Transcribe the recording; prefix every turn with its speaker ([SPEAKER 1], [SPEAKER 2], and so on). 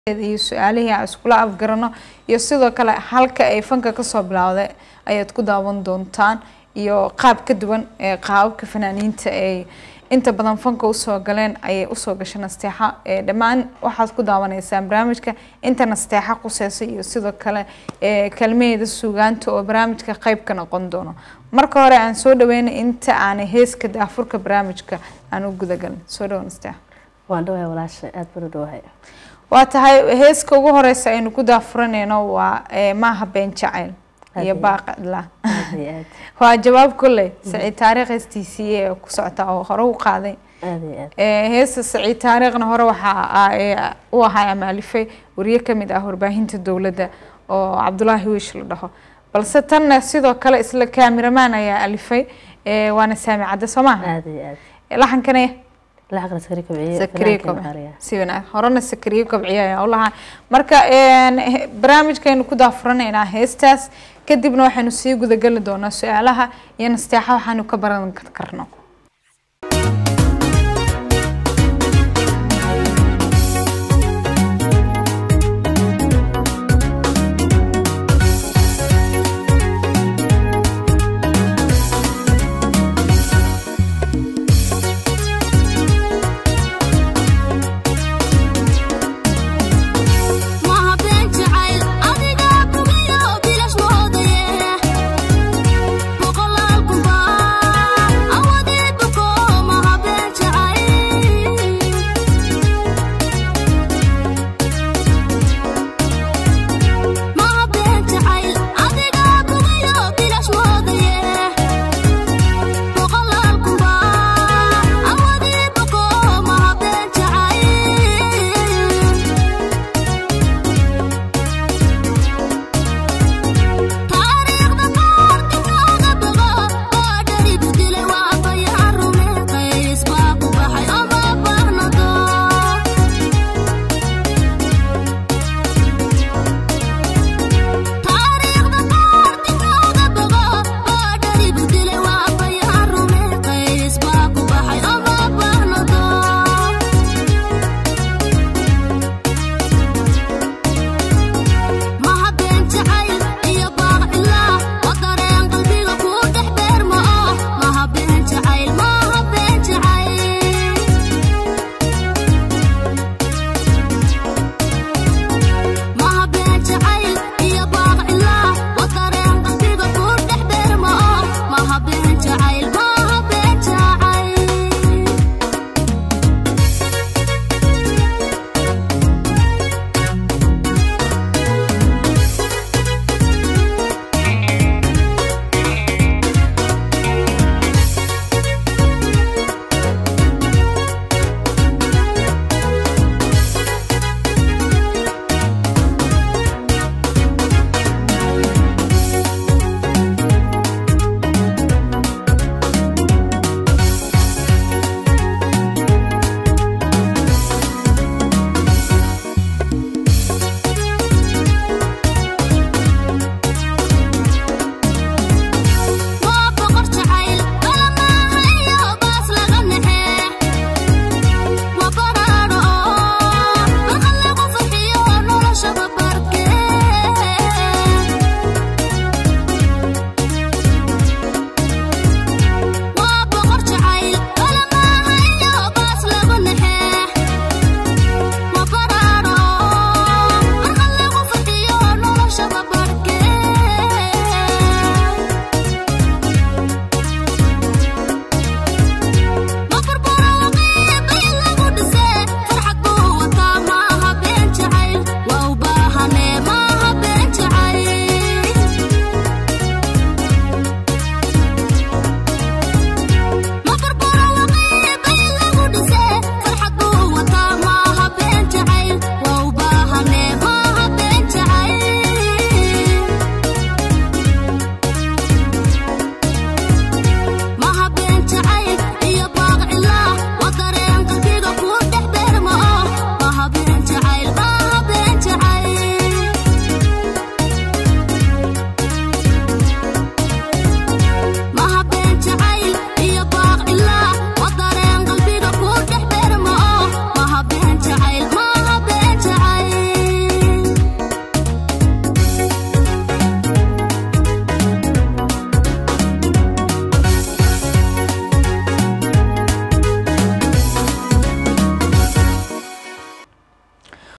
[SPEAKER 1] iyo su-aalihii aan iskula afgarano iyo sidoo kale halka ay fanka kasoo bilowday ayaad ku daawan doontaan iyo qaab ka duwan ee qaababka fanaaniinta ay inta badan fanka usoo galeen ayay usoo gashay nasteexa ee dhammaan waxaad ku daawanaysaan barnaamijka inta nasteexa quseysa iyo sidoo kale ee kalmaheeda suugaanta oo barnaamijka qeyb ka noqon doono marka hore aan soo dhaweynay inta aanay heeska daafurka barnaamijka aan u gudagalin soo dhawo nasteexa
[SPEAKER 2] waan dhawahay walaasha aada baan u dhawahay
[SPEAKER 1] waa tahay heeska ugu horeysa aynu ku daafuranayno waa ee, maaha been jacayl iyo
[SPEAKER 2] Aad
[SPEAKER 1] baaqadla
[SPEAKER 2] aad iyo aad
[SPEAKER 1] waa jawaab kolley saciid taariikh hestiisii ee ku socota oo hore u qaaday
[SPEAKER 2] aad iyo aad
[SPEAKER 1] Ee, heesta saciid taariikhna hore waxaa ah, ee, u ahaa amaalifay wariye kamid ah warbaahinta dowladda oo cabdulaahi wiish la dhaho balse tanna sidoo kale isla kaamiramaan ayaa alifay ee, waana saami cadde soo maaha
[SPEAKER 2] aad iyo aad
[SPEAKER 1] laxankana
[SPEAKER 2] lacaqna sakri kobciye
[SPEAKER 1] sakriye
[SPEAKER 2] fanaankeena
[SPEAKER 1] kobci
[SPEAKER 2] qaaliga
[SPEAKER 1] si wanaag horena sakriye kobciye ayaa u lahaa marka een, he- barnaamijkaynu ku daafuranaynaa heestaas kadibna waxaynu sii gudageli doonaa su-aalaha iyo nasteexa waxaanu ka baran karno